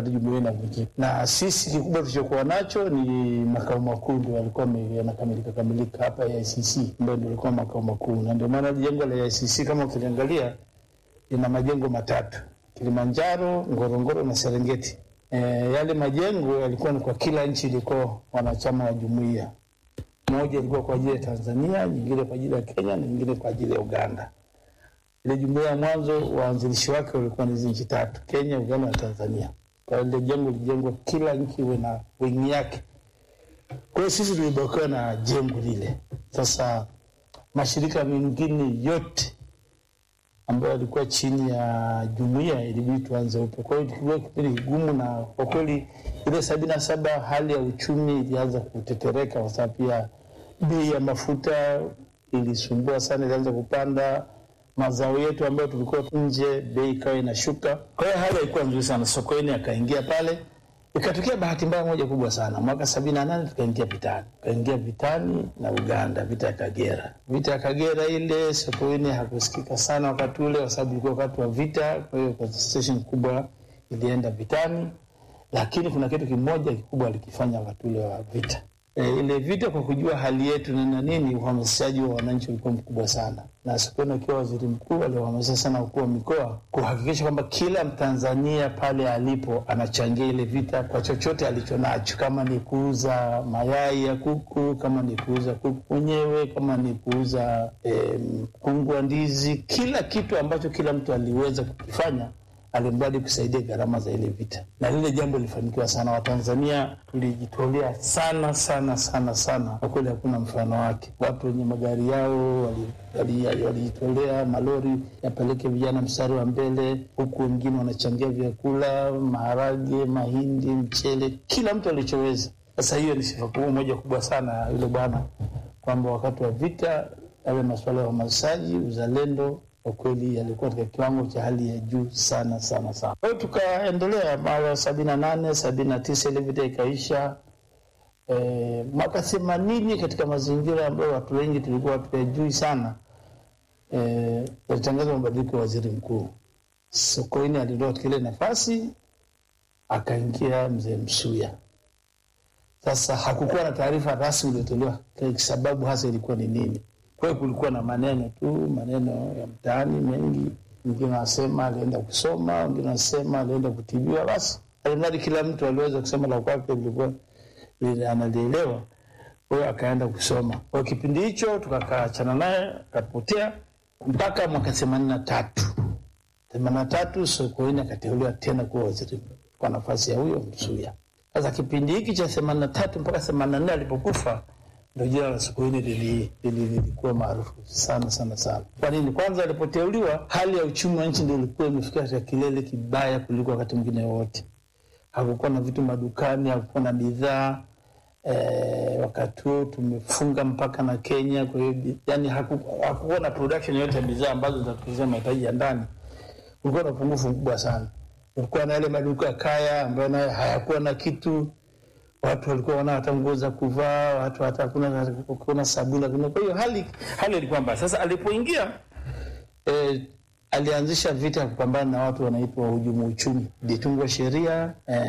wakati jumuiya inavunjika, na sisi kikubwa tulichokuwa nacho ni makao makuu, ndio yalikuwa yanakamilika kamilika hapa ya ICC, ndio ndio ilikuwa makao makuu, na ndio maana jengo la ICC kama ukiliangalia ina majengo matatu: Kilimanjaro, Ngorongoro na Serengeti. E, yale majengo yalikuwa ni kwa kila nchi ilikuwa wanachama wa jumuiya. Moja ilikuwa kwa ajili ya Tanzania, nyingine kwa ajili ya Kenya na nyingine kwa ajili ya Uganda. Ile jumuiya ya mwanzo waanzilishi wake walikuwa ni hizi nchi tatu, Kenya, Uganda na Tanzania. Kwa hiyo ile jengo lilijengwa kila nchi iwe na wingi yake. Kwa hiyo sisi tulibakiwa na jengo lile. Sasa mashirika mengine yote ambayo yalikuwa chini ya jumuiya ilibidi tuanze upya. Kwa hiyo kilikuwa kipindi kigumu, na kwa kweli ile sabini na saba hali ya uchumi ilianza kutetereka, kwa sababu pia bei ya mafuta ilisumbua sana, ilianza kupanda. Mazao yetu ambayo tulikuwa nje, bei ikawa inashuka. Kwa hiyo hali haikuwa nzuri sana. Sokoine akaingia pale, ikatokea bahati mbaya moja kubwa sana. Mwaka sabini na nane tukaingia vitani, tukaingia vitani na Uganda, vita ya Kagera. Vita ya Kagera ile Sokoine hakusikika sana wakati ule, kwa sababu ilikuwa wakati wa vita. Kwa hiyo concentration kubwa ilienda vitani, lakini kuna kitu kimoja kikubwa alikifanya wakati ule wa vita e, ile vita, kwa kujua hali yetu na nini, uhamasishaji wa wananchi ulikuwa mkubwa sana, na Sokoine akiwa waziri mkuu aliwahamasisha sana wakuu wa mikoa kuhakikisha kwamba kila Mtanzania pale alipo anachangia ile vita kwa chochote alichonacho, kama ni kuuza mayai ya kuku, kama ni kuuza kuku mwenyewe, kama ni kuuza eh, mkungu wa ndizi, kila kitu ambacho kila mtu aliweza kukifanya alimradi kusaidia gharama za ile vita, na lile jambo lilifanikiwa sana. Watanzania tulijitolea sana sana sana sana, kwa kweli hakuna mfano wake. Watu wenye magari yao walijitolea, wali, wali malori yapeleke vijana mstari wa mbele, huku wengine wanachangia vyakula, maharage, mahindi, mchele, kila mtu alichoweza. Sasa hiyo ni sifa kubwa moja kubwa sana yule bwana, kwamba wakati wa vita yale masuala ya uhamasishaji, uzalendo kwa kweli yalikuwa katika kiwango cha hali ya juu sana sana sana. Kwa hiyo tukaendelea mara sabini na nane sabini na tisa ile vita ikaisha. E, mwaka themanini katika mazingira ambayo watu wengi tulikuwa hatuyajui sana e, walitangaza mabadiliko ya waziri mkuu. Sokoine aliondoka katika ile nafasi akaingia mzee Msuya. Sasa hakukuwa na taarifa rasmi iliyotolewa sababu hasa ilikuwa ni nini. Kwa hiyo kulikuwa na maneno tu, maneno ya mtaani mengi. Wengine wanasema alienda kusoma, wengine wanasema alienda kutibiwa. Basi alimradi kila mtu aliweza kusema la kwake lilikuwa analielewa. Kwa hiyo akaenda kusoma. Kwa kipindi hicho tukakaachana naye, akapotea mpaka mwaka themanini na tatu themanini na tatu Sokoine akateuliwa tena kuwa waziri kwa nafasi ya huyo Msuya. Sasa kipindi hiki cha themanini na tatu mpaka themanini na nne alipokufa ndo jina la Sokoine lilikuwa maarufu sana sana sana. Kwa nini? Kwanza alipoteuliwa, hali ya uchumi wa nchi ndio ilikuwa imefikia katika kilele kibaya kuliko wakati mwingine wowote. Hakukuwa na vitu madukani, hakukuwa na bidhaa e, wakati huo tumefunga mpaka na Kenya. Kwa hiyo yani hakukuwa na production yote ya bidhaa ambazo zinatuzia mahitaji ya ndani. Kulikuwa na upungufu mkubwa sana. Kulikuwa na yale maduka kaya ambayo nayo hayakuwa na kitu watu walikuwa wana hata nguo za kuvaa, watu hata hakuna kuna sabuni. Kwa hiyo hali hali ilikuwa mbaya. Sasa alipoingia eh, alianzisha vita ya kupambana na watu wanaitwa wahujumu uchumi. Ilitungwa sheria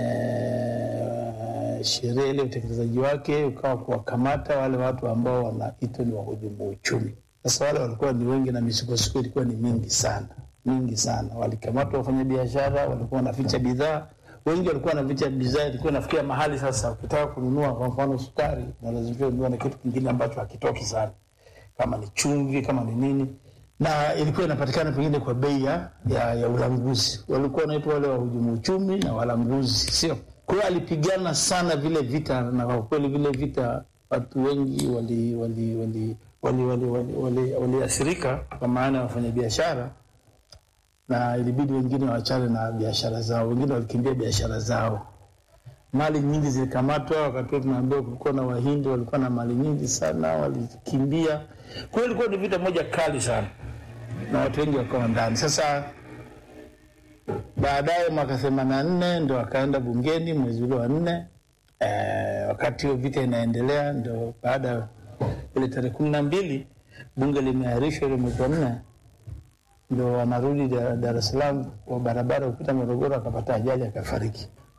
eh, sheria ile utekelezaji wake ukawa kuwakamata wale watu ambao wanaitwa ni wahujumu uchumi. Sasa wale walikuwa ni wengi na misukosuko ilikuwa ni mingi sana mingi sana. Walikamatwa wafanya biashara, walikuwa wanaficha bidhaa wengi walikuwa na vicha bidhaa, ilikuwa nafikia mahali sasa, ukitaka kununua kwa mfano sukari, unalazimika kununua na kitu kingine ambacho hakitoki sana, kama ni chumvi, kama ni nini, na ilikuwa inapatikana pengine kwa bei ya, ya ulanguzi. Walikuwa wanaitwa wale wahujumu uchumi na walanguzi, sio? Kwa hiyo alipigana sana vile vita, na kwa kweli vile vita watu wengi waliathirika wali, wali, wali, wali, wali, wali kwa maana ya wafanyabiashara na ilibidi wengine waachane na biashara zao, wengine walikimbia biashara zao. Mali nyingi zilikamatwa. Wakati huo tunaambiwa kulikuwa na Wahindi walikuwa na mali nyingi sana, walikimbia. Kwa hiyo ilikuwa ni vita moja kali sana, na watu wengi wakawa ndani. Sasa baadaye mwaka themanini na nne ndo akaenda bungeni mwezi ule wa nne. E, wakati hiyo vita inaendelea, ndo baada ya ile tarehe kumi na mbili bunge limeahirishwa ile mwezi wa nne ndo wanarudi Dar es Salaam kwa barabara kupita Morogoro, akapata ajali akafariki.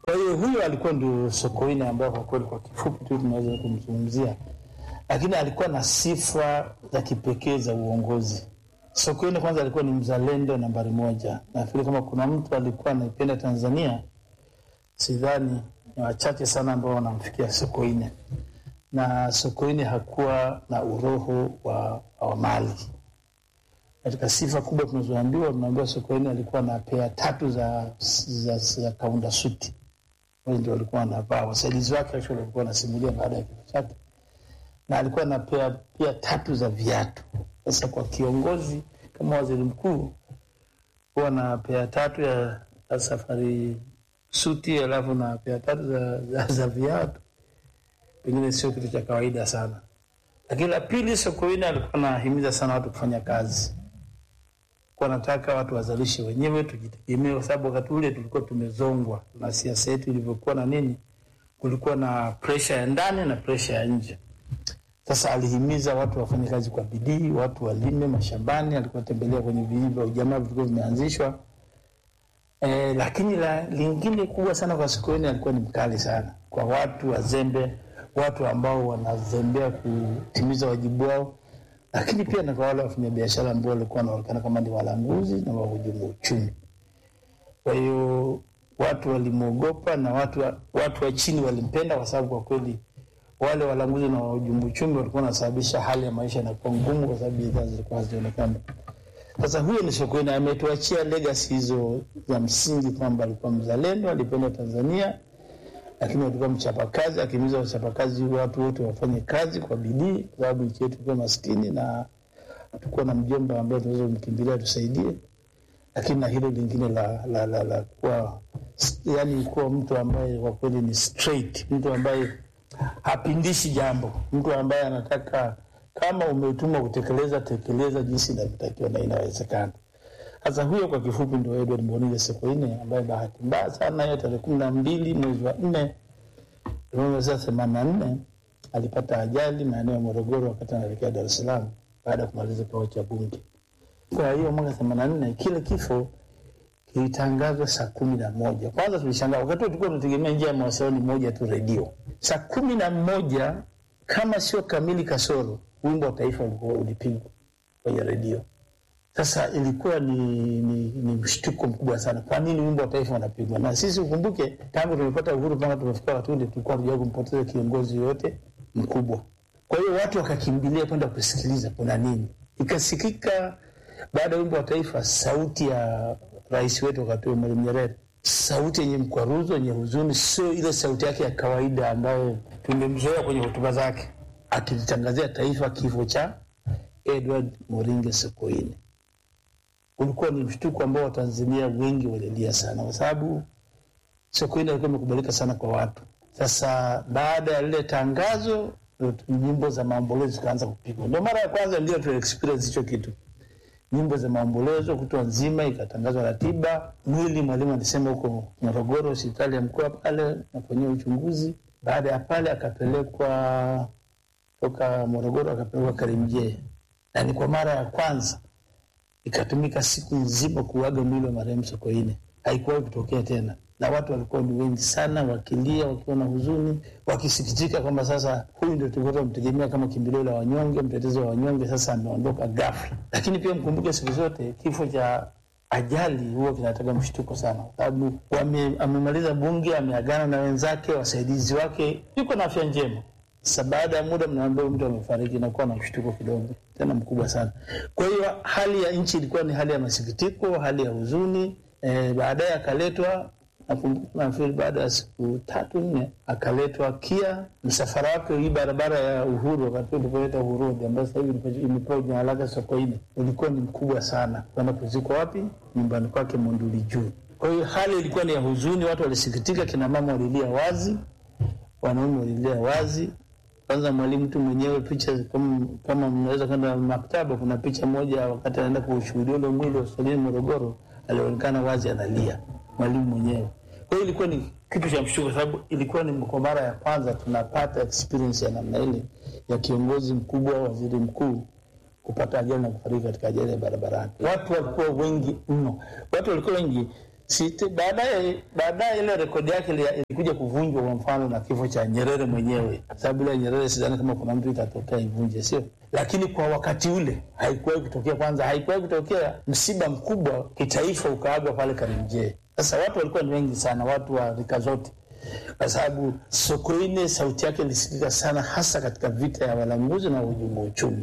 Kwa hiyo huyo alikuwa ndio Sokoine ambayo kwa kweli kwa kifupi tu tunaweza kumzungumzia, lakini alikuwa na sifa za kipekee za uongozi. Sokoine kwanza alikuwa ni mzalendo nambari moja. Nafikiri kama kuna mtu alikuwa anaipenda Tanzania, sidhani ni wachache sana ambao wanamfikia Sokoine, na Sokoine hakuwa na uroho wa, wa mali. Katika sifa kubwa tunazoambiwa, tunaambiwa Sokoine alikuwa na pea tatu za, za, za kaunda suti wale ndio walikuwa wanavaa. Wasaidizi wake actually walikuwa wanasimulia baada ya kifo chake, na alikuwa na pea pia tatu za viatu. Sasa kwa kiongozi kama waziri mkuu huwa na pea tatu ya, ya safari suti, alafu na pea tatu za, za, za viatu, pengine sio kitu cha kawaida sana. Lakini la pili, Sokoine alikuwa anahimiza sana watu kufanya kazi kwa nataka watu wazalishe wenyewe, tujitegemee, kwa sababu wakati ule tulikuwa tumezongwa na siasa yetu ilivyokuwa na nini, kulikuwa na presha ya ndani na presha ya nje. Sasa alihimiza watu wafanye kazi kwa bidii, watu walime mashambani. Alikuwa tembelea kwenye vijiji vya ujamaa vilikuwa vimeanzishwa. E, lakini la lingine kubwa sana kwa Sokoine, alikuwa ni mkali sana kwa watu wazembe, watu ambao wanazembea kutimiza wajibu wao lakini pia na kwa wale wafanyabiashara ambao walikuwa wanaonekana kama ni walanguzi na wahujumu uchumi. Kwa hiyo watu walimwogopa na watu wa, watu wa chini walimpenda, kwa sababu kwa kweli wale walanguzi na wahujumu uchumi walikuwa wanasababisha hali ya maisha inakuwa ngumu, kwa sababu bidhaa zilikuwa hazionekana. Sasa huyo ni Sokoine, ametuachia legacy hizo za msingi kwamba alikuwa mzalendo, alipenda Tanzania lakini alikuwa mchapakazi, akihimiza wachapakazi watu wote wafanye kazi kwa bidii, kwa sababu nchi yetu ilikuwa maskini na hatukuwa na mjomba ambaye tunaweza kumkimbilia tusaidie. Lakini na hilo lingine la, la, la, la kuwa yani kuwa mtu ambaye kwa kweli ni straight, mtu ambaye hapindishi jambo, mtu ambaye anataka kama umetumwa kutekeleza, tekeleza jinsi inavyotakiwa na inawezekana. Sasa huyo kwa kifupi ndio Edward Mbonile Sokoine ambaye bahati mbaya sana hiyo tarehe kumi na mbili mwezi wa nne elfu moja mia tisa themanini na nne alipata ajali maeneo ya Morogoro wakati anaelekea Dar es Salaam baada ya kumaliza kikao cha Bunge. Kwa hiyo mwaka themanini na nne kile kifo kilitangazwa saa kumi na moja. Kwanza tulishangaa, wakati huo tulikuwa tunategemea njia ya mawasiliano moja tu, redio. Saa kumi na moja kama sio kamili kasoro, wimbo wa taifa ulikuwa ulipigwa kwenye redio. Sasa ilikuwa ni, ni, ni mshtuko mkubwa sana. Kwa nini wimbo wa taifa unapigwa? Na sisi ukumbuke, tangu tumepata uhuru mpaka tumefika wakati ule tulikuwa hatujawahi kumpoteza kiongozi yoyote mkubwa. Kwa hiyo watu wakakimbilia kwenda kusikiliza kuna nini. Ikasikika baada ya wimbo wa taifa sauti ya rais wetu wakati huo Mwalimu Nyerere, sauti yenye mkwaruzo, yenye huzuni, sio ile sauti yake ya kawaida ambayo tumemzoea kwenye hotuba zake, akilitangazia taifa kifo cha Edward Moringe Sokoine ulikuwa ni mshtuko ambao Watanzania wengi walilia sana, kwa sababu Sokoine alikuwa amekubalika sana kwa watu. Sasa baada ya lile tangazo, nyimbo za maombolezo zikaanza kupigwa. Ndio mara ya kwanza ndio tu experience hicho kitu, nyimbo za maombolezo kutwa nzima, ikatangazwa ratiba. Mwili mwalimu alisema huko Morogoro, hospitali ya mkoa pale, nafanyia uchunguzi. Baada ya pale akapelekwa toka Morogoro, akapelekwa Karimjee, na ni kwa mara ya kwanza ikatumika siku nzima kuaga mwili wa marehemu Sokoine. Haikuwahi kutokea tena, na watu walikuwa ni wengi sana, wakilia, wakiwa na huzuni, wakisikitika kwamba sasa huyu ndio tulikuwa tunamtegemea kama kimbilio la wanyonge, mtetezi wa wanyonge, sasa ameondoka ghafla. Lakini pia mkumbuke, siku zote kifo cha ajali huwa kinataka mshtuko sana, kwa sababu amemaliza bunge, ameagana na wenzake, wasaidizi wake, yuko na afya njema. Sasa baada ya muda mnaambia mtu amefariki, inakuwa na mshtuko kidogo tena mkubwa sana. Kwa hiyo hali ya nchi ilikuwa ni hali ya masikitiko, hali ya huzuni. E, baadaye akaletwa, nakumbuka nafikiri baada ya siku tatu nne, akaletwa KIA. Msafara wake hii barabara ya Uhuru, wakati ulipoleta Uhuru ambayo sasa hivi imepewa jina lake Sokoine, ulikuwa ni mkubwa sana, kwenda kuzikwa wapi? Nyumbani kwake Monduli Juu. Kwa hiyo hali ilikuwa ni ya huzuni, watu walisikitika, kina mama walilia wazi, wanaume walilia wazi kwanza mwalimu tu mwenyewe picha kama, kama mnaweza kwenda maktaba, kuna picha moja wakati anaenda kushuhudia ule mwili hospitalini Morogoro, alionekana wazi analia mwalimu mwenyewe. Kwa hiyo ilikuwa ni kitu cha mshtuko, sababu ilikuwa ni kwa mara ya kwanza tunapata experience ya namna ile ya kiongozi mkubwa, waziri mkuu kupata ajali na kufariki katika ajali ya barabarani. Watu walikuwa wengi mno, watu walikuwa wengi Site- baadaye baadaye ile rekodi yake ili- ilikuja kuvunjwa kwa mfano na kifo cha Nyerere mwenyewe, sababu ile Nyerere sidhani kama kuna mtu itatokea ivunje, sio? Lakini kwa wakati ule haikuwahi kutokea. Kwanza haikuwahi kutokea msiba mkubwa kitaifa ukaagwa pale Karimjee. Sasa watu walikuwa ni wengi sana, watu wa rika zote, kwa sababu Sokoine sauti yake ilisikika sana, hasa katika vita ya Walanguzi na uhujumu wa uchumi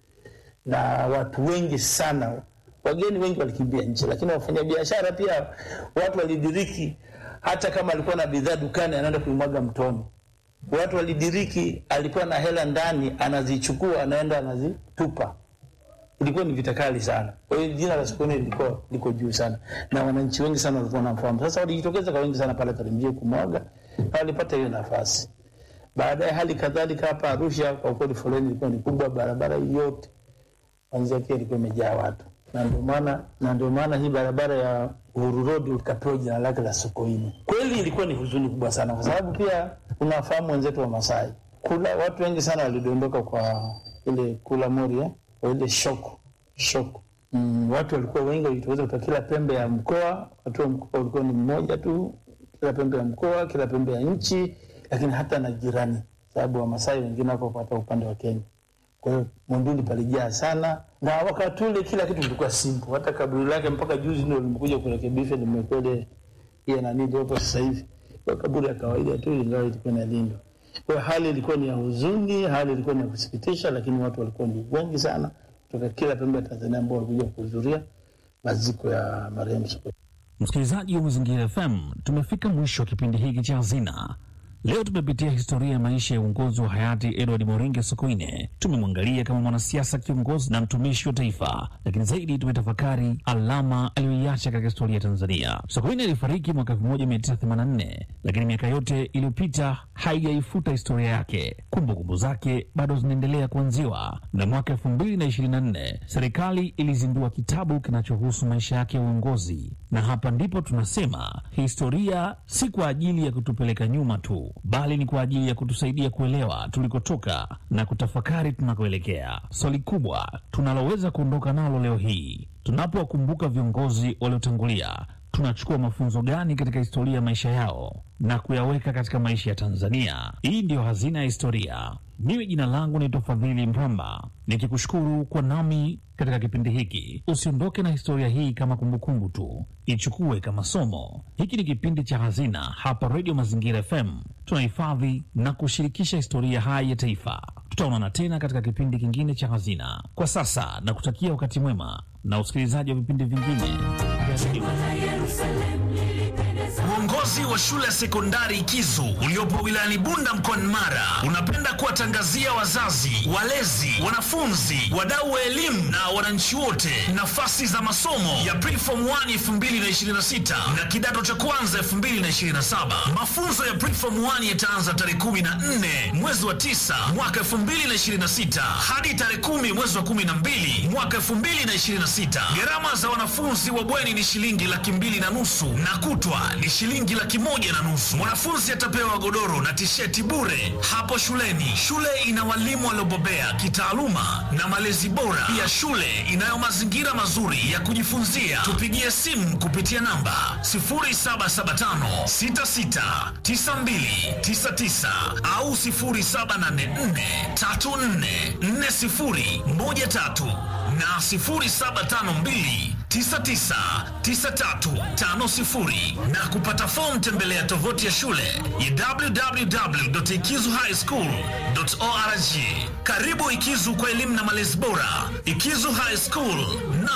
na watu wengi sana, wageni wengi walikimbia nchi, lakini wafanyabiashara pia watu walidiriki, hata kama alikuwa na bidhaa dukani anaenda kuimwaga mtoni. Watu walidiriki, alikuwa na hela ndani anazichukua anaenda anazitupa. Ilikuwa ni vita kali sana. Kwa hiyo jina la Sokoine lilikuwa liko juu sana, na wananchi wengi sana walikuwa wanamfahamu. Sasa walijitokeza kwa wengi sana pale Karimjee kumwaga, na walipata hiyo nafasi. Baadaye hali kadhalika hapa Arusha, kwa kweli foleni ilikuwa ni kubwa, barabara yote kwanzia pia ilikuwa imejaa watu, na ndio maana na ndio maana hii barabara ya Uhuru Road ikapewa jina lake la Sokoine. Kweli ilikuwa ni huzuni kubwa sana, kwa sababu pia unafahamu wenzetu wa Masai kula, watu wengi sana walidondoka kwa ile kula mori eh, kwa ile shoko shoko mm, watu walikuwa wengi, walijitokeza kutoka kila pembe ya mkoa. Watu wa mkoa walikuwa ni mmoja tu, kila pembe ya mkoa, kila pembe ya nchi, lakini hata na jirani, sababu Wamasai wengine wako hata upande wa Kenya. Kwa hiyo Monduli palijaa sana, na wakati ule kila kitu kilikuwa simple. Hata kaburi lake mpaka juzi ndio limekuja kurekebisha, limekuwa ile ile nani iliyopo sasa hivi, kwa kaburi ya kawaida tu, ingawa ilikuwa inalindwa. Kwa hiyo hali ilikuwa ni ya huzuni, hali ilikuwa ni ya kusikitisha, lakini watu walikuwa ni wengi sana kutoka kila pembe ya Tanzania ambao walikuja kuhudhuria maziko ya marehemu Sokoine. Msikilizaji wa Mazingira FM, tumefika mwisho wa kipindi hiki cha Hazina. Leo tumepitia historia ya maisha ya uongozi wa hayati Edward Moringe Sokoine. Tumemwangalia kama mwanasiasa, kiongozi na mtumishi wa taifa, lakini zaidi tumetafakari alama aliyoiacha katika historia ya Tanzania. Sokoine alifariki mwaka 1984 lakini miaka yote iliyopita haijaifuta historia yake. Kumbukumbu zake bado zinaendelea kuanziwa, na mwaka 2024 serikali ilizindua kitabu kinachohusu maisha yake ya uongozi, na hapa ndipo tunasema historia si kwa ajili ya kutupeleka nyuma tu, bali ni kwa ajili ya kutusaidia kuelewa tulikotoka na kutafakari tunakoelekea. Swali kubwa tunaloweza kuondoka nalo leo hii tunapowakumbuka viongozi waliotangulia, tunachukua mafunzo gani katika historia ya maisha yao na kuyaweka katika maisha ya Tanzania? Hii ndiyo hazina ya historia. Mimi jina langu ni Tofadhili Mramba, nikikushukuru kwa nami katika kipindi hiki. Usiondoke na historia hii kama kumbukumbu tu, ichukue kama somo. Hiki ni kipindi cha Hazina hapa Redio Mazingira FM. Tunahifadhi na kushirikisha historia hai ya taifa. Tutaonana tena katika kipindi kingine cha Hazina. Kwa sasa na kutakia wakati mwema na usikilizaji wa vipindi vingine vya redio. Uongozi wa shule ya sekondari Kizu uliopo wilayani Bunda mkoani Mara unapenda kuwatangazia wazazi, walezi, wanafunzi, wadau wa elimu na wananchi wote nafasi za masomo ya Preform 1 2026 na kidato cha kwanza 2027. Mafunzo ya Preform 1 yataanza tarehe 14 mwezi wa 9 mwaka 2026 hadi tarehe 10 mwezi wa 12 mwaka 2026. Gharama za wanafunzi wa bweni ni shilingi laki mbili na nusu na kutwa ni shilingi laki moja na nusu. Mwanafunzi atapewa godoro na tisheti bure hapo shuleni. Shule ina walimu waliobobea kitaaluma na malezi bora. Pia shule inayo mazingira mazuri ya kujifunzia. Tupigie simu kupitia namba 0775669299 au 0784344013 na 0752999350 na kupata fomu tembelea tovuti ya shule ya www.ikizuhighschool.org. Karibu Ikizu kwa elimu na malezi bora. Ikizu High School na